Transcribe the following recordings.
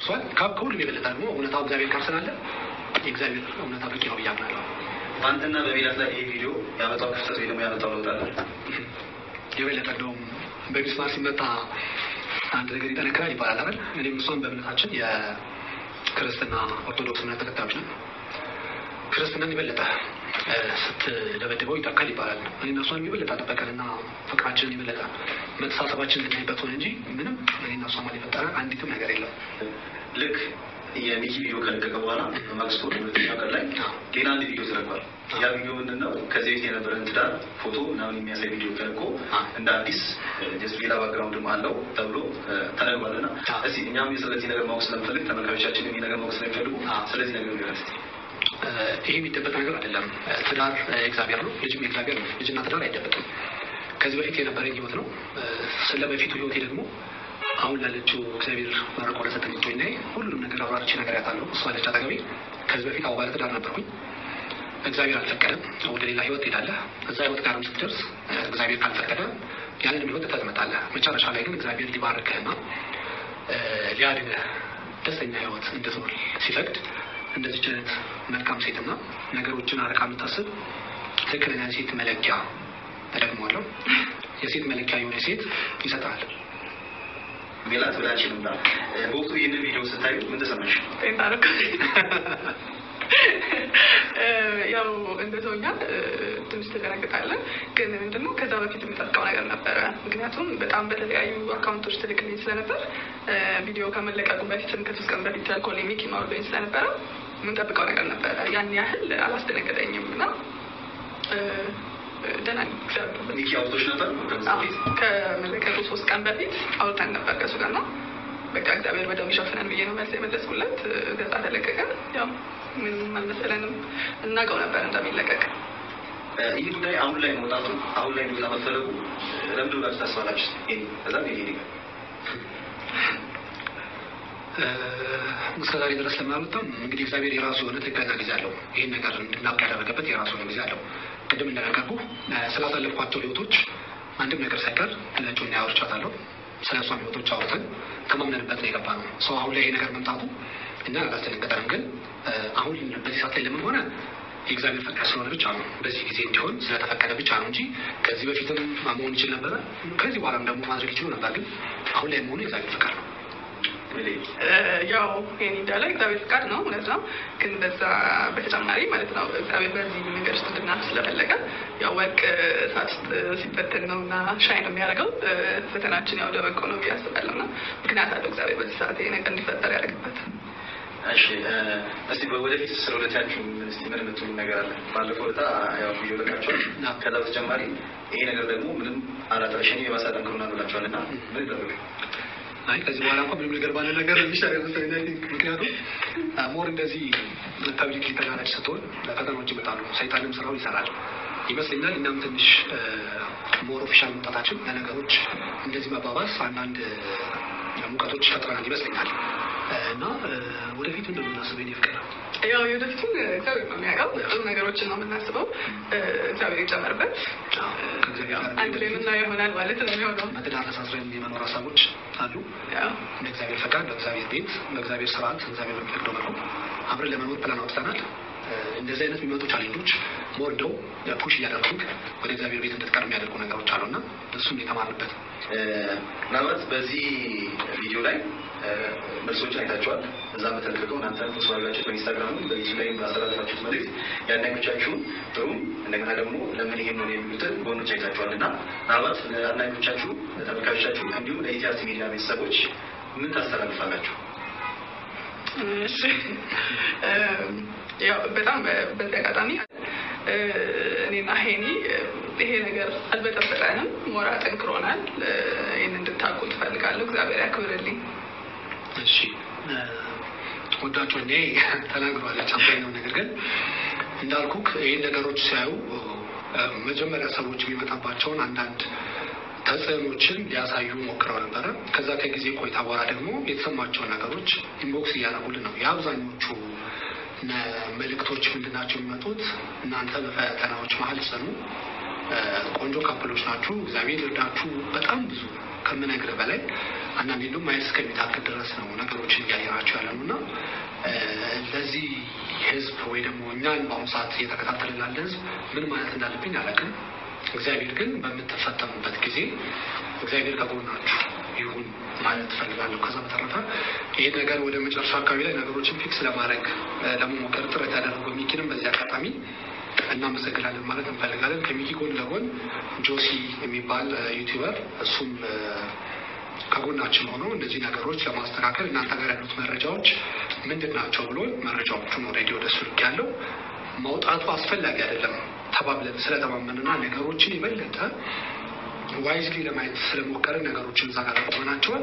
እሷን ከሁሉም የበለጠ ደግሞ እውነታው እግዚአብሔር ጋር ስላለ የእግዚአብሔር እውነታ በቂ ነው ብዬ አምናለሁ። በአንተና በሚላት ላይ ይሄ ቪዲዮ ያመጣው ክፍተት ወይ ደግሞ ያመጣው ለውጥ አለ? የበለጠ እንደውም በሚስማር ሲመታ አንድ ነገር ይጠነክራል ይባላል አይደል? እኔም እሷን በእምነታችን የክርስትና ኦርቶዶክስ እምነት ተከታዮች ነን። ክርስትናን የበለጠ ስትደበድበው ይጠካል ይባላል። እኔና እሷን የበለጠ ጠበቀንና ፍቅራችንን የበለጠ መተሳሰባችንን ልናይበት ሆነ እንጂ ምንም እኔና እሷ ማለት የፈጠረ አንዲትም ነገር የለም። ልክ የሚኪ ቪዲዮ ከለቀቀ በኋላ ማግስቱ ሁለተኛው ቀን ላይ ሌላ አንድ ቪዲዮ ተለቋል። ያ ቪዲዮ ምንድን ነው? ከዚህ ቤት የነበረን ትዳር ፎቶ ምናምን የሚያሳይ ቪዲዮ ተለቆ እንደ አዲስ ጀስት ሌላ ባክግራውንድም አለው ተብሎ ተነግሯል። እና እስቲ እኛም ስለዚህ ነገር ማወቅ ስለምፈልግ ተመልካቾቻችን ይህ ነገር ማወቅ ስለሚፈልጉ ስለዚህ ነገር ንገረን እስቲ። ይህ የሚደበቅ ነገር አይደለም። ትዳር እግዚአብሔር ነው፣ ልጅም እግዚአብሔር ነው። ልጅና ትዳር አይደበቅም። ከዚህ በፊት የነበረኝ ህይወት ነው። ስለ በፊቱ ህይወቴ ደግሞ አሁን ላለችው እግዚአብሔር መርቆ ለሰጠኝ እጮኛ ሁሉንም ነገር አብራርቼ ነገር ያታለሁ። እሷ አለች አጠገቤ። ከዚህ በፊት አዎ ባለትዳር ነበርኩኝ። እግዚአብሔር አልፈቀደም። ወደ ሌላ ህይወት ትሄዳለህ። እዛ ህይወት ጋርም ስትደርስ እግዚአብሔር ካልፈቀደ ያንንም ህይወት ትተዝመጣለህ። መጨረሻ ላይ ግን እግዚአብሔር ሊባርክህና ሊያድንህ ደስተኛ ህይወት እንድትኖር ሲፈቅድ እንደዚች አይነት መልካም ሴትና ነገሮችን አርቃ የምታስብ ትክክለኛ ሴት መለኪያ ተደግሟለሁ። የሴት መለኪያ የሆነ ሴት ይሰጣል። ሜላት ብላች ነውና በወቅቱ ይህንን ቪዲዮ ስታዩ ምን ተሰማሽ? ጤንታረክ ያው እንደ ሰውኛ ትንሽ ተደነግጣለን። ግን ምንድነው ከዛ በፊት የምጠብቀው ነገር ነበረ። ምክንያቱም በጣም በተለያዩ አካውንቶች ትልክልኝ ስለነበር ቪዲዮ ከመለቀቁ በፊትም ከሶስት ቀን በፊት ኮል ሚኪ ማውርዶኝ ስለነበረ የምንጠብቀው ነገር ነበረ። ያን ያህል አላስደነገጠኝም እና ደህና ሚኪ አውቶች ነበር ከመለቀቁ ሶስት ቀን በፊት አውርተን ነበር ከሱ ጋር ነው። በቃ እግዚአብሔር ወደ ሚሸፍነን ብዬ ነው መልስ የመለስኩለት። ገጻ ተለቀቀ። ያው ምንም አልመሰለንም፣ እናውቀው ነበር እንደሚለቀቅ። ይህ ጉዳይ አሁን ላይ መውጣቱ አሁን ላይ እንዲወጣ መፈለጉ ለምንድን ብላችሁ ታስባላችሁ? ከዛ ይሄ እስከ ዛሬ ድረስ ለማለትም እንግዲህ እግዚአብሔር የራሱ የሆነ ትክክለኛ ጊዜ አለው። ይህን ነገር እንድናውቅ ያደረገበት የራሱ የሆነ ጊዜ አለው። ቅድም እንደነገርኩ ስላሳለፍኳቸው ህይወቶች አንድም ነገር ሳይቀር ለጮኛ ያወርቻታለሁ። ስለ እሷም ህይወቶች አውርተን ከማምነንበት ነው የገባ ነው። ሰው አሁን ላይ ይሄ ነገር መምጣቱ እኛ አላስደነገጠንም። ግን አሁን በዚህ ሰዓት ላይ ለምን ሆነ የእግዚአብሔር ፈቃድ ስለሆነ ብቻ ነው። በዚህ ጊዜ እንዲሆን ስለተፈቀደ ብቻ ነው እንጂ ከዚህ በፊትም መሆን ይችል ነበረ። ከዚህ በኋላም ደግሞ ማድረግ ይችሉ ነበር። ግን አሁን ላይ መሆኑ የእግዚአብሔር ፈቃድ ነው። ያው ይሄን እንዳለ እግዚአብሔር ፍቃድ ነው፣ እውነት ነው። ግን በዛ በተጨማሪ ማለት ነው እግዚአብሔር በዚህ መንገድ ውስጥ እንድናልፍ ስለፈለገ ያው ወርቅ እሳት ውስጥ ሲፈተን ነው እና ሻይ ነው የሚያደርገው። ፈተናችን ያው ደበቆ ነው ብዬ አስባለሁ እና ምክንያት አለው እግዚአብሔር በዚህ ሰዓት ይሄ ነገር እንዲፈጠር ያደርግበት። እሺ እስቲ ወደፊት ስለ ሁለታችሁ እስቲ ምን የምትሉ ነገር አለ? ባለፈው ዕለት ያው ቪዲዮ ለቃችኋል። ከዛ በተጨማሪ ይሄ ነገር ደግሞ ምንም አላጠረሸኝ የባሰ ጠንክሩና ብላችኋል እና ምን ይጠብቅ አይ ከዚህ በኋላ እንኳን ምንም ነገር ባለ ነገር የሚሻል መሰለኝ። ምክንያቱም ሞር እንደዚህ ፐብሊክ ተጋላጭ ስትሆን ፈተናዎች ይመጣሉ፣ ሰይጣንም ስራው ይሰራል ይመስለኛል። እኛም ትንሽ ሞር ኦፊሻል መምጣታችን ለነገሮች እንደዚህ መባባስ አንዳንድ ሙቀቶች ፈጥረናል ይመስለኛል እና ወደፊት ምንድን ነው የምናስበው? የእኔ ፍቅር ያው የወደፊቱን እግዚአብሔር ነው የሚያውቀው። ጥሩ ነገሮችን ነው የምናስበው። እግዚአብሔር ይጨመርበት። አንድ ላይ የምናየው ይሆናል ማለት ነው የሚሆነው። በትዳር ተሳስረን የመኖር ሀሳቦች አሉ። እንደ እግዚአብሔር ፈቃድ፣ በእግዚአብሔር ቤት፣ በእግዚአብሔር ስርዓት፣ እግዚአብሔር በሚፈቅደው መልኩ አብረን ለመኖር ፕላን አውጥተናል። እንደዚህ አይነት የሚመጡ ቻሌንጆች ሞር እንደው ፑሽ እያደረጉ ወደ እግዚአብሔር ቤት እንድትቀር የሚያደርጉ ነገሮች አሉና እሱም የተማርንበት ምናልባት በዚህ ቪዲዮ ላይ መልሶችን አይታችኋል። እዛ በተለቀቀው እናንተ ፖስት ባደረጋችሁት በኢንስታግራሙ በዩቲዩብ ላይ ባስተላለፋችሁት መልዕክት የአድናኞቻችሁን ጥሩም እንደገና ደግሞ ለምን ይሄን ነው የሚሉትን ጎኖች አይታችኋል እና ምናልባት ለአድናኞቻችሁ፣ ለተመልካቾቻችሁ እንዲሁም ለኢቲአርት ሚዲያ ቤተሰቦች ምን ታስተላልፋላችሁ? እሺ ያው በጣም በዚህ አጋጣሚ እኔና ሄኒ ይሄ ነገር አልበጠበጠንም፣ ሞራ ጠንክሮናል። ይህን እንድታውቁ ትፈልጋለሁ። እግዚአብሔር ያክብርልኝ። እሺ ወዳቸው እኔ ተናግሯለች አብዛኛው ነገር ግን እንዳልኩክ ይህን ነገሮች ሲያዩ መጀመሪያ ሰዎች የሚመጣባቸውን አንዳንድ ተጽዕኖችን ሊያሳዩ ሞክረው ነበረ። ከዛ ከጊዜ ቆይታ በኋላ ደግሞ የተሰማቸውን ነገሮች ኢንቦክስ እያደረጉልን ነው። የአብዛኞቹ መልእክቶች ምንድናቸው የሚመጡት? እናንተ በፈተናዎች መሀል ጽኑ፣ ቆንጆ ካፕሎች ናችሁ። እግዚአብሔር ይርዳችሁ። በጣም ብዙ ከምነግርህ በላይ አንዳንዴ እንደውም ማየት እስከሚታክል ድረስ ነው ነገሮችን እያየናቸው ያለ ነው እና ለዚህ ህዝብ ወይ ደግሞ እኛን በአሁኑ ሰዓት እየተከታተለ ላለ ህዝብ ምን ማለት እንዳለብኝ አላውቅም። እግዚአብሔር ግን በምትፈተኑበት ጊዜ እግዚአብሔር ከጎናችሁ ይሁን ማለት እፈልጋለሁ። ከዛ በተረፈ ይህ ነገር ወደ መጨረሻ አካባቢ ላይ ነገሮችን ፊክስ ለማድረግ ለመሞከር ጥረት ያደረገው ሚኪንም በዚህ አጋጣሚ እናመሰግናለን ማለት እንፈልጋለን። ከሚኪ ጎን ለጎን ጆሲ የሚባል ዩቲዩበር እሱም ከጎናችን ሆኖ እነዚህ ነገሮች ለማስተካከል እናንተ ጋር ያሉት መረጃዎች ምንድን ናቸው ብሎ መረጃዎቹን ኦልሬዲ ወደ እሱ ልክ ያለው መውጣቱ አስፈላጊ አይደለም ተባብለን ስለተማመንና ነገሮችን የበለጠ ዋይዝሊ ለማየት ስለሞከርን ነገሮችን እዛ ጋር አቁመናቸዋል።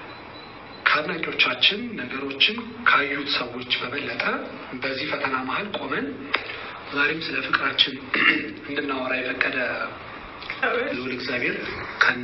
ከአድናቂዎቻችን ነገሮችን ካዩት ሰዎች በበለጠ በዚህ ፈተና መሀል ቆመን ዛሬም ስለ ፍቅራችን እንድናወራ የፈቀደ ልዑል እግዚአብሔር ከነ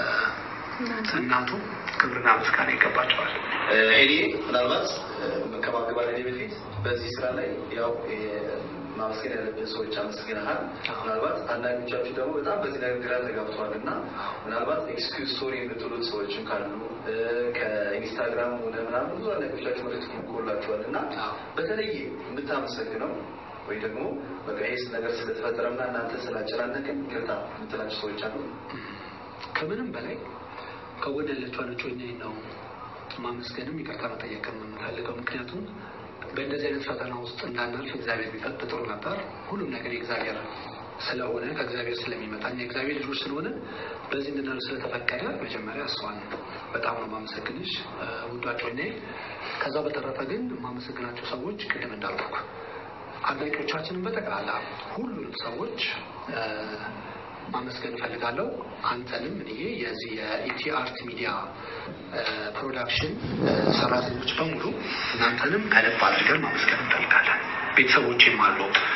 እናቱ ክብርና ምስጋና ይገባቸዋል። ሄዲ ምናልባት ከማገባደዴ በፊት በዚህ ስራ ላይ ያው ማመስገን ያለብን ሰዎች አመስግነሃል። ምናልባት አንዳንዶቻችሁ ደግሞ በጣም በዚህ ነገር ግራ ተጋብተዋል እና ምናልባት ኤክስኪውዝ ስቶሪ የምትሉት ሰዎችም ካሉ ከኢንስታግራም ሆነ ምናምን ብዙ አንዳንዶቻችሁ መልዕክት ልኮላችኋል እና በተለይ የምታመሰግነው ወይ ደግሞ በቃ ይህ ነገር ስለተፈጠረና እናንተ ስላጨናነቅን ይቅርታ የምትላቸው ሰዎች አሉ? ከምንም በላይ ከጎን ያለችው አለጮኝ ነው ማመስገንም ይቅርታ መጠየቅም የምንፈልገው ምክንያቱም በእንደዚህ አይነት ፈተና ውስጥ እንዳናልፍ እግዚአብሔር ቢፈቅድ ጥሩ ነበር። ሁሉም ነገር የእግዚአብሔር ስለሆነ ከእግዚአብሔር ስለሚመጣ እኛ የእግዚአብሔር ልጆች ስለሆነ በዚህ እንድናልፍ ስለተፈቀደ መጀመሪያ እሷን በጣም ነው ማመሰግንሽ ውዷቸው ኔ ከዛ በተረፈ ግን የማመሰግናቸው ሰዎች ቅድም እንዳልኩ አድናቂዎቻችንን በጠቅላላ ሁሉንም ሰዎች ማመስገን እፈልጋለሁ። አንተንም እኔ የዚህ የኢቲ አርት ሚዲያ ፕሮዳክሽን ሰራተኞች በሙሉ እናንተንም ከልብ አድርገን ማመስገን እንፈልጋለን። ቤተሰቦችም አሉ